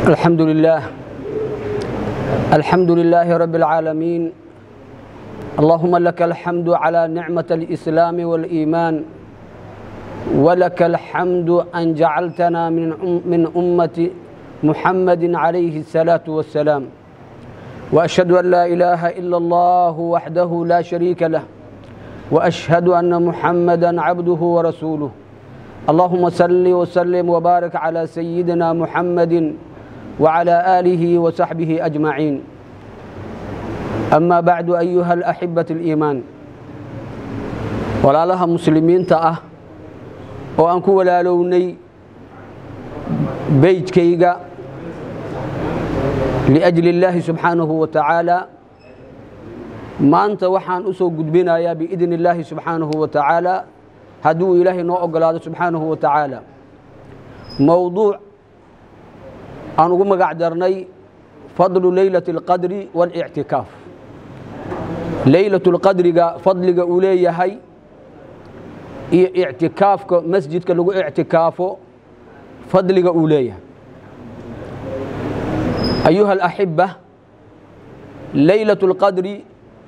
الحمد لله الحمد لله رب العالمين اللهم لك الحمد على نعمة الإسلام والإيمان ولك الحمد أن جعلتنا من من أمة محمد عليه الصلاة والسلام وأشهد أن لا إله إلا الله وحده لا شريك له وأشهد أن محمدا عبده ورسوله اللهم صل وسلم وبارك على سيدنا محمد وعلى آله وصحبه أجمعين أما بعد أيها الأحبة الإيمان ولا لها مسلمين تأه وأنكو ولا لوني بيت كيغا لأجل الله سبحانه وتعالى maanta waxaan u soo gudbinayaa biidn illaahi subxaanahu wa tacaala hadduu ilaahay noo ogolaado subxaanahu wa tacaala mowduuc aan ugu magac darnay fadlu leylati اlqadri waاlictikaaf leylat اlqadriga fadliga uu leeyahay iyo ictikaafka masjidka lagu ictikaafo fadliga uu leeyahay ayuha alaxiba leylat اlqadri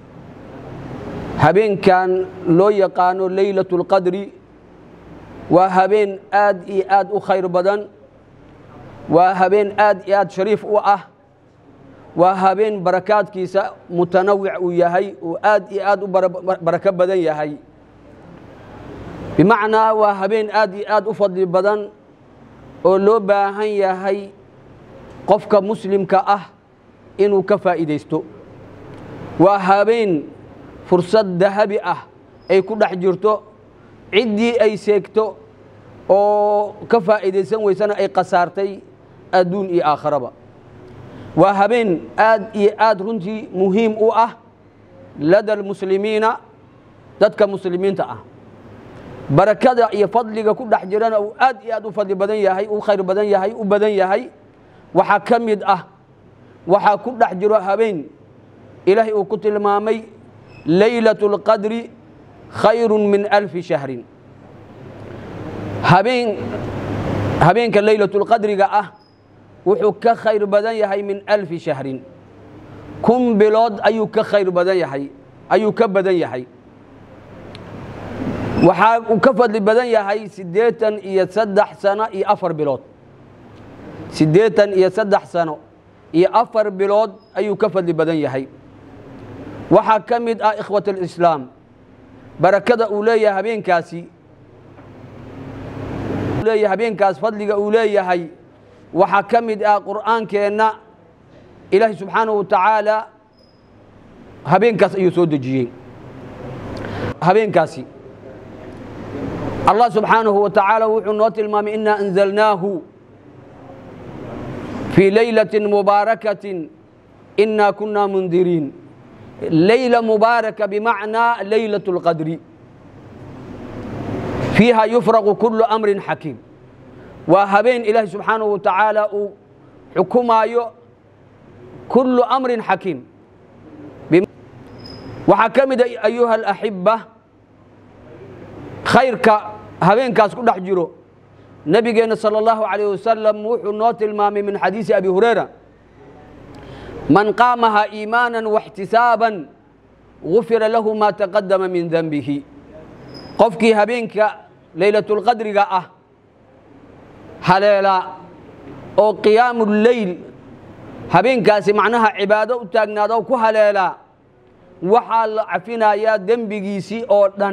habeenkan loo yaqaano leylat اlqadri waa habeen aad iyo aad u khayr badan waa habeen aad iyo aad shariif u ah waa habeen barakaadkiisa mutanawic uu yahay uu aad iyo aad u barako badan yahay bimacnaa waa habeen aad iyo aad u fadli badan oo loo baahan yahay qofka muslimka ah inuu ka faa'iidaysto waa habeen fursad dahabi ah ay ku dhex jirto ciddii ay seegto oo ka faa'iidaysan weysana ay khasaartay adduun iyo aakharaba waa habeen aad iyo aad runtii muhiim u ah lada almuslimiina dadka muslimiinta ah barakada iyo fadliga ku dhex jirana uu aad iyo aad u fadli badan yahay u khayr badan yahay u badan yahay waxaa ka mid ah waxaa ku dhex jiro habeen ilaahay uu ku tilmaamay leylaة اlqadri khayru min alfi shahrin habeen habeenka leylaة اlqadriga ah wuxuu ka khayr badan yahay min alfi shahrin kun bilood ayuu ka khayr badan yahay ayuu ka badan yahay waxaa uu ka fadli badan yahay siddeetan iyo saddex sano iyo afar bilood siddeetan iyo saddex sano iyo afar bilood ayuu ka fadli badan yahay waxaa ka mid ah ikhwat alislaam barakada uu leeyahay habeenkaasi leeyahay habeenkaas fadliga uu leeyahay waxaa ka mid ah qur'aankeenna ilaahay subxaanahu wa tacaala habeenkaas ayuu soo dejiyey habeenkaasi allah subxaanahu wa tacaala wuxuu noo tilmaamay inaa anzalnaahu fii leylati mubaarakatin inaa kunaa mundiriin leyla mubaaraka bimacnaa leylaة اlqadri fiiha yufraqu kulu amrin xakiim waa habeen ilaahi subxaanahu wa tacaala uu xukumaayo kulu amrin xakiim waxaa ka mida ayuha alaxiba khayrka habeenkaas ku dhex jiro nebigeenna salى اllahu عalيه wasalam wuxuu noo tilmaamay min xadiisi abi hurayra man qaamaha iimaana واxtisaaba gufira lahu ma taqadama min denbihi qofkii habeenka leylatulqadriga ah haleela oo qiyaamu leyl habeenkaasi macnaha cibaado u taagnaado ku haleelaa waxaa la cafinayaa dembigiisii oo dhan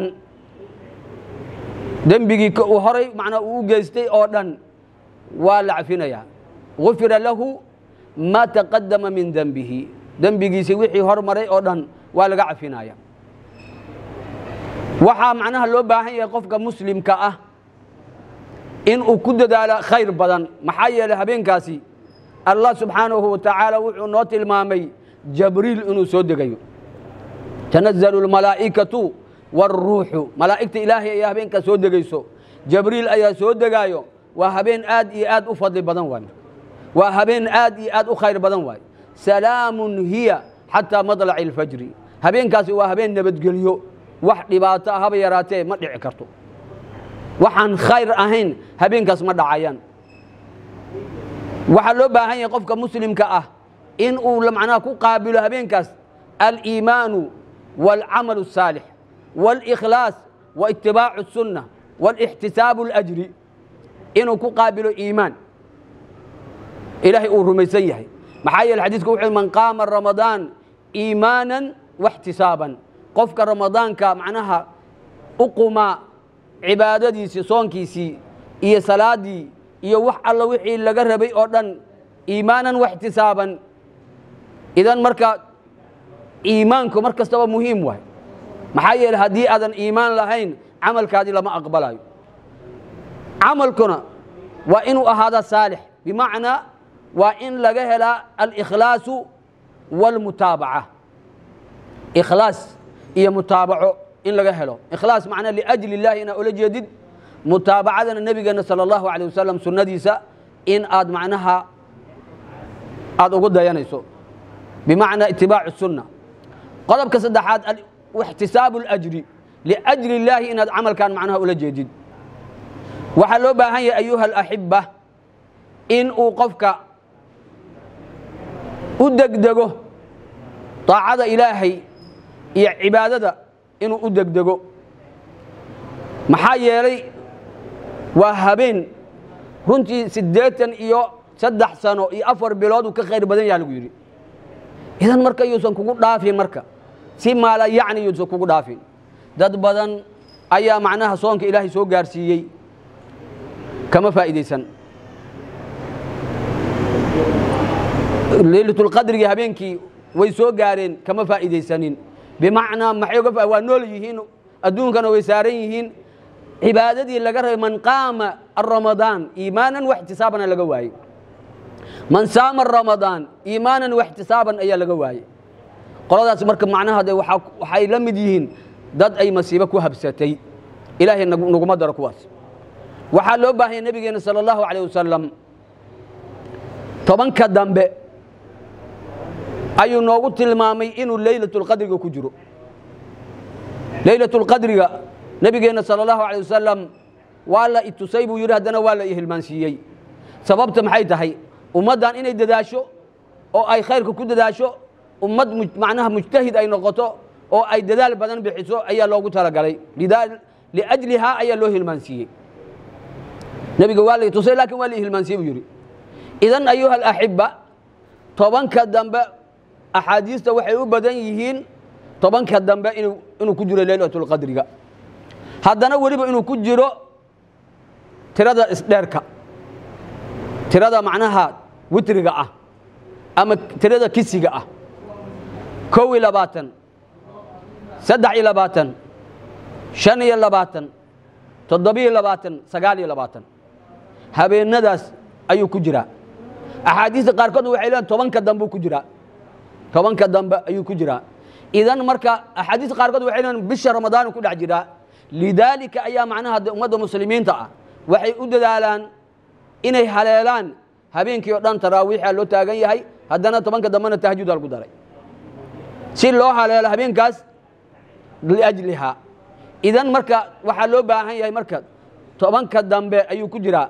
dembigii uu horay manaa uu u geystay oo dhan waa la cafinayaa gufira lahu ma taqadama min dembihi dembigiisi wixii hormaray oo dhan waa laga cafinaya waxaa macnaha loo baahan yahay qofka muslimka ah in uu ku dadaalo khayr badan maxaa yeelay habeenkaasi allah subxaanahu wa tacaala wuxuu noo tilmaamay jabriil inuu soo degayo tanazalu lmalaa'ikatu wاlruuxu malaa'igta ilaahay ayaa habeenkaas soo degayso jabriil ayaa soo degaayo waa habeen aad iyo aad u fadli badan waay waa habeen aad iyo aad u khayr badan waay salaamun hiya xataa madlaci اlfajri habeenkaasi waa habeen nabadgelyo wax dhibaato ah haba yaraatee ma dhici karto waxaan khayr ahayn habeenkaas ma dhacayaan waxaa loo baahan yahay qofka muslimka ah in uu macnaha ku qaabilo habeenkaas aliimaanu waalcamalu الsaalix wاlإkhlaas waitibaacu الsunna wاlاxtisaabu اlأjri inuu ku qaabilo iimaan ilaahay uu rumaysan yahay maxaa yeele xadiisku wuxuu man qaama ramadaan iimaanan waxtisaaban qofka ramadaanka macnaha u qumaa cibaadadiisii soonkiisii iyo salaadii iyo wax alla wixii laga rabay oo dhan iimaanan waxtisaaban idan marka iimaanku mar kastaba muhiim waay maxaa yeele haddii aadan iimaan lahayn camalkaadii lama aqbalayo camalkuna waa inuu ahaada saalix bimacnaa waa in laga helaa alkhlaasu wاlmutaabaca ikhlaas iyo mutaabaco in laga helo ikhlaas macnaa liajli اllahi inaa ula jeedid mutaabacadana nebigeena salى اllahu alيه wasalam sunnadiisa in aad macnaha aada ugu dayanayso bimacnaa itibaacu الsunna qodobka saddexaad ixtisaabu اlأjri liأjli اllaahi inaad camalkan macnaha ula jeedid waxaa loo baahan yahay ayuha alaxiba in uu qofka u degdego طaacada ilaahay iyo cibaadada inuu u degdego maxaa yeelay waa habeen runtii siddeetan iyo saddex sano iyo afar bilood uu ka khayr badan yaha lagu yidhi idan marka yuusan kugu dhaafin marka si maala yacni yuusan kugu dhaafin dad badan ayaa macnaha soonka ilaahay soo gaarsiiyey kama faa'iidaysan leylatulqadrigii habeenkii way soo gaareen kama faa'iidaysanin bimacnaa maxay uga waa nool yihiin adduunkana way saaran yihiin cibaadadii laga rabay man qaama aramadaan iimaanan waxtisaabana laga waayey man saama ramadaan iimaanan waxtisaaban ayaa laga waayey qoladaas marka macnaha de waxay la mid yihiin dad ay masiibo ku habsatay ilaahay naguma daro kuwaas waxaa loo baahanya nebigeena salى اllahu alيه wasalam tobanka dambe ayuu noogu tilmaamay inuu leylaة اlqadriga ku jiro leylaة اlqadriga nebigeena salى اllahu alيه wasalam waa la itusay buu yidhi haddana waa la ihilmaansiiyey sababta maxay tahay ummaddan inay dadaasho oo ay khayrka ku dadaasho ummad macnaha mujtahid ay noqoto oo ay dadaal badan bixiso ayaa loogu talagalay liajlihaa ayaa loo hilmaansiiyey nebiga waa la tusay lakin waa la hilmaansiye buu yidhi idan ayuha alaxiba tobanka dambe axaadiista waxay u badan yihiin tobanka dambe inuu ku jiro leylat اlqadriga haddana weliba inuu ku jiro tirada isdheerka tirada macnaha witriga ah ama tirada kisiga ah kow iyo labaatan saddex iyo labaatan shan iyo labaatan toddobiyo labaatan sagaal iyo labaatan habeenadaas ayuu ku jiraa axaadiista qaarkood waxay leeyiin tobanka dambe ku jiraa tobanka dambe ayuu ku jiraa idan marka axaadiista qaarkood waxay leeyiin bisha ramadaanu ku dhex jiraa lidaalika ayaa macnaha ummadda muslimiinta ah waxay u dadaalaan inay haleelaan habeenkii o dhan taraawiixa loo taagan yahay haddana tobanka dambena tahajjudaa lagu daray si loo haleelo habeenkaas liajlihaa idan marka waxaa loo baahan yahay marka tobanka dambe ayuu ku jiraa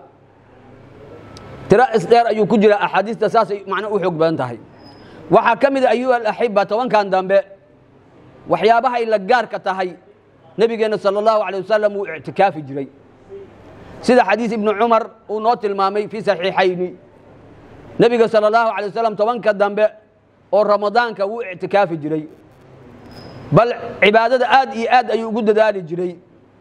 tiro isdheer ayuu ku jiraa axaadiista saasay macno u xoog badan tahay waxaa ka mid a ayuha alaxiba tobankan dambe waxyaabahay la gaarka tahay nebigeenna sala allahu alay wasalam wuu ictikaafi jiray sida xadiis ibnu cumar uu noo tilmaamay fii saxiixayni nebiga sala allahu alay wasalam tobanka dambe oo ramadaanka wuu ictikaafi jiray bal cibaadada aad iyo aad ayuu ugu dadaali jiray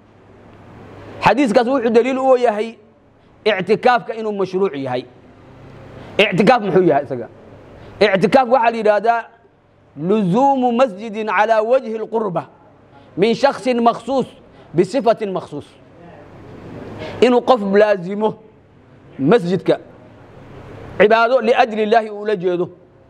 xadiiskaas wuxuu daliil u yahay ictikaafka inuu mashruuc yahay ictikaaf muxuu yahay isaga ictikaaf waxaa la yidhaahdaa luzuumu masjidin calaa wajhi اlqurba min shaksin makhsuus bisifatin makhsuus inuu qof laazimo masjidka cibaado liajli illaahi uu la jeedo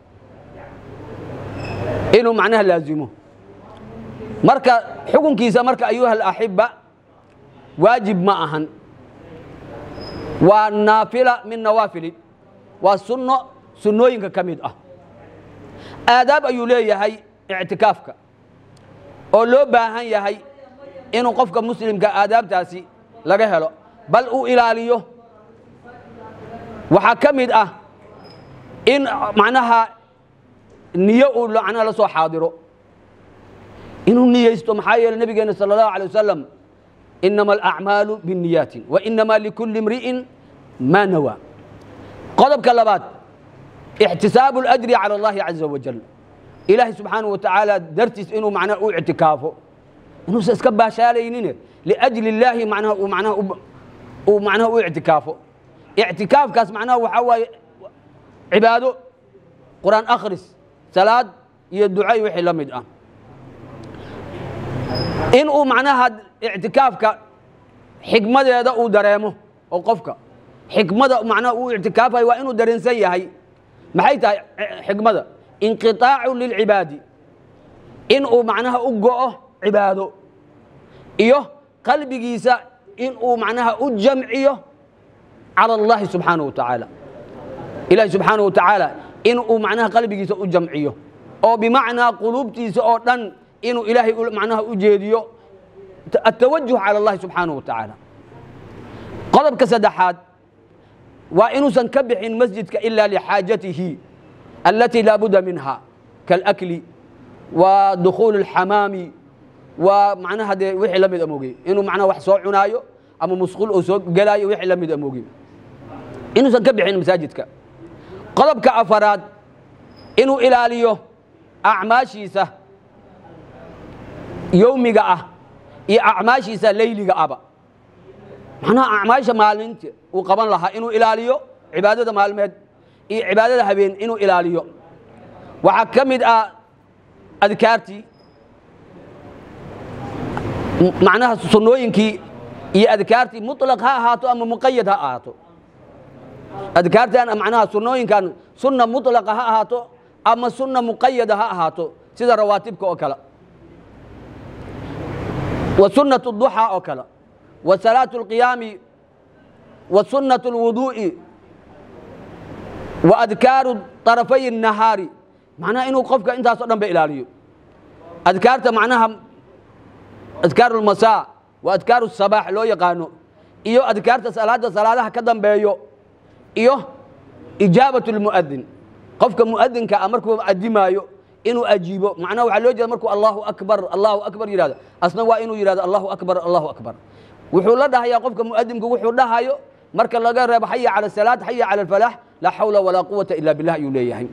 inuu macnaha laazimo marka xukunkiisa marka ayuha alaxiba waajib ma ahan waa naafila min nawaafili waa sunno sunnooyinka ka mid ah aadaab ayuu leeyahay ictikaafka oo loo baahan yahay inuu qofka muslimka aadaabtaasi laga helo bal uu ilaaliyo waxaa ka mid ah in macnaha niyo uu macnaha la soo xaadiro inuu niyeysto maxaa yeeley nabigeena sala allahu alay wasalam inama alacmaalu binniyaatin wa inama likulli imri'in maa nawaa qodobka labaad ixtisaabu اlajri cala allahi caza wajal ilaahay subxaanaه wa tacaala dartiis inuu macnaha u ictikaafo inuusan iska baashaalaynin liajli illaahi macnaha uu macnaha uu macnaha u ictikaafo ictikaafkaas macnaha waxaa waaye cibaado qur'aan akhris salaad iyo duca iyo wixii la mid ah in uu macnaha ictikaafka xikmadeeda uu dareemo oo qofka xikmada macnaha uu ictikaafayo waa inuu dareensan yahay maxay tahay xikmada inqiطaacu lilcibaadi in uu macnaha u go'o cibaado iyo qalbigiisa in uu macnaha u jamciyo calى اllahi subxaanaه wa tacaala ilahi subxaanaه wa tacaala in uu macnaha qalbigiisa u jamciyo oo bimacnaa quluubtiisa oo dhan inuu ilaahay macnaha u jeediyo atawajuh calى اllahi subxaanaه wa tacaala qodobka saddexaad waa inuusan ka bixin masjidka ila lxaajatihi alatii laa budda minha kaاlakli wa dukhuul اlxamaami waa macnaha dee wixii la mid amogey inuu macnaha wax soo cunaayo ama musquul uu soo gelaayo wixii la mid amogey inuusan ka bixin masaajidka qodobka afaraad inuu ilaaliyo acmaashiisa yowmiga ah iyo acmaashiisa leyliga aba macnaha acmaasha maalinta uu qaban lahaa inuu ilaaliyo cibaadada maalmeed iyo cibaadada habeen inuu ilaaliyo waxaa ka mid ah adkaartii macnaha sunnooyinkii iyo adkaartii muطlaq ha ahaato ama muqayad ha ahaato adkaartan macnaha sunnooyinkan sunna muطlaqa ha ahaato ama sunna muqayada ha ahaato sida rawaatibka oo kale wa sunnaة الضuxى oo kale wa salaaة الqiyaami wa sunnaة الwuduuءi wa adkaaru طarafay الnahaari macnaha inuu qofka intaasoo dhan ba ilaaliyo adkaarta macnaha adkaaru اlmasaa wa adkaaru الsabaax loo yaqaano iyo adkaarta salaada salaadaha ka dambeeyo iyo ijaabaة الmu'adin qofka mu'adinka a markuu adimaayo inuu ajiibo macnaha waxaa loo jeeda markuu allahu akbar allahu akbar yihahdo asna waa inuu yihahdo allahu akbar allahu akbar wuxuu la dhahayaa qofka mu'adimku wuxuu dhahayo marka laga reebo xaya cala salaat xaya cala alfalax laa xawla walaa quwata ila billah ayuu leeyahay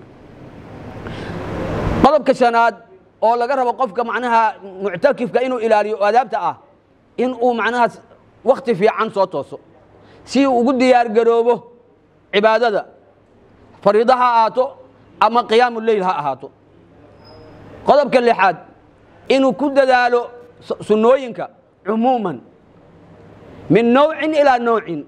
qodobka shanaad oo laga rabo qofka macnaha muctakifka inuu ilaaliyo oo adaabta ah in uu macnaha wakti fiican soo tooso si uu ugu diyaar garoobo cibaadada fariida ha ahaato ama qiyaamu leyl ha ahaato qodobka lixaad inuu ku dadaalo sunnooyinka cumuuman min nowcin ilaa nowcin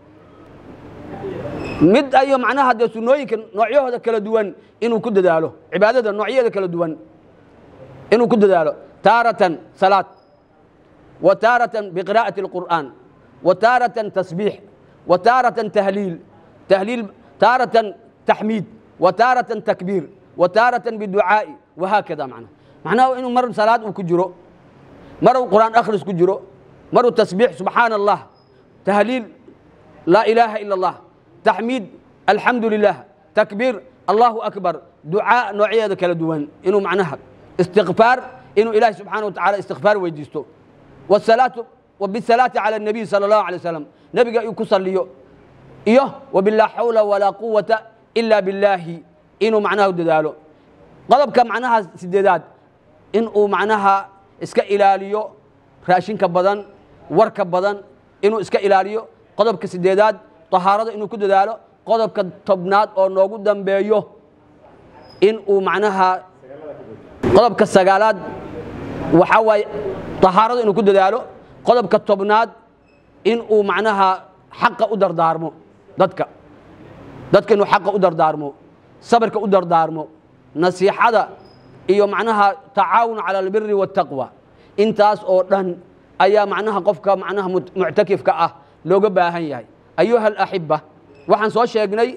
mid ayo macnaha dee sunnooyinka noocyahooda kala duwan inuu ku dadaalo cibaadada noocyaheeda kala duwan inuu ku dadaalo taaratan salaad wa taaratan biqira'ati اlqur'aan wa taaratan tasbiix wa taaratan tahliil tahliil taaratan taxmiid wa taaratan takbiir wa taaratan biducaa'i wahaakada macnaha macnaha inuu mar salaad uu ku jiro maruu qur'aan akhris ku jiro maruu tasbiix subxaana allah tahliil laa ilaaha ila allah taxmiid alxamdu lilah takbiir allahu akbar ducaa noocyadeeda kala duwan inuu macnaha istikfaar inuu ilaahi subxaana wa tacala istikfaar weydiisto wasalaatu wabisalaati cala الnabiy salى اllahu alay wasalam nebiga uu ku saliyo iyo wabilaa xawla walaa quwata ila billaahi inuu macnaha dadaalo qodobka macnaha sideedaad in uu macnaha iska ilaaliyo raashinka badan warka badan inuu iska ilaaliyo qodobka sideedaad طahaarada inuu ku dadaalo qodobka tobnaad oo noogu dambeeyo in uu macnaha qodobka sagaalaad waxaa waaye طahaarada inuu ku dadaalo qodobka tobnaad in uu macnaha xaqa u dardaarmo dadka dadka inuu xaqa u dardaarmo sabirka u dardaarmo nasiixada iyo macnaha tacaawun cala albiri waاtaqwa intaas oo dhan ayaa macnaha qofka macnaha muctakifka ah looga baahan yahay ayuha alaxiba waxaan soo sheegnay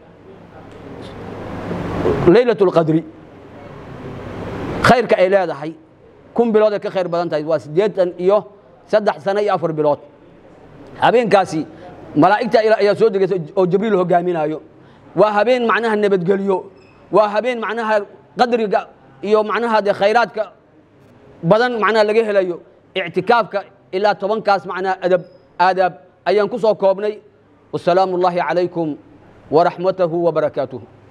leylaة اlqadri khayrka ay leedahay kun bilood ay ka khayr badan tahay waa siddeetan iyo saddex sano iyo afar bilood habeenkaasi malaa'igta ayaa soo degaysa oo jibriil hogaaminayo waa habeen macnaha nabadgelyo waa habeen macnaha qadriga iyo macnaha dee khayraadka badan macnaha laga helayo ictikaafka ilaa tobankaas macnaha adab aadaab ayaan ku soo koobnay wasalaamu ullaahi calaykum waraxmatahu wabarakaatuh